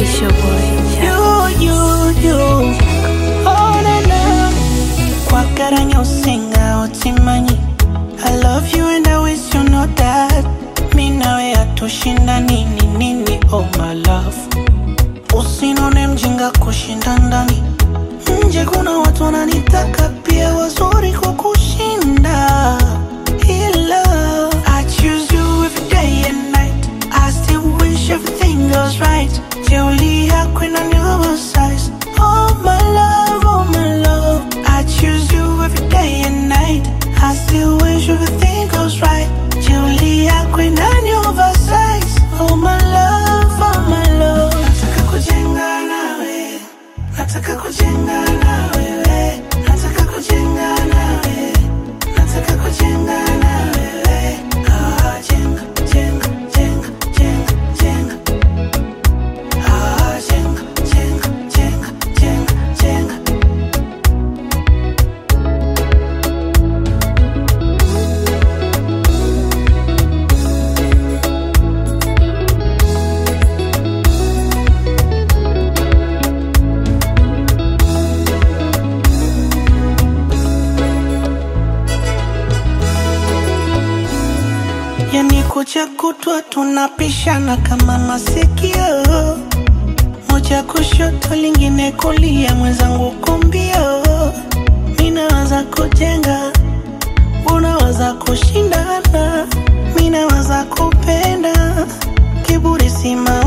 It's your boy, Jack. You, you, you. Oh, na, na. Kwagaranya usinga utimanyi I love you and I wish you know that Mi nawe hatushinda nini nini oh my love Usinone mjinga kushinda ndani Nje kuna watu wananitaka pia wazuri kwa kushinda Ila I choose you every day and night I still wish everything goes right Jeuli yako inaniuma size Oh my love, oh my love I choose you every day and night I still wish everything goes right Jeuli yako inaniuma size Oh my love, oh my love Nataka kujenga nawe Nataka kujenga na wewe, nataka kujenga na wewe, nataka kujenga na wewe. Ah, jenga, jenga, jenga, jenga, jenga. Ah, jenga, jenga, jenga, jenga, jenga. Yani kucha kutwa tunapishana kama masikio, moja kushoto lingine kulia, mwenzangu kumbio. Minawaza kujenga, unawaza kushindana, minawaza kupenda, kiburi sima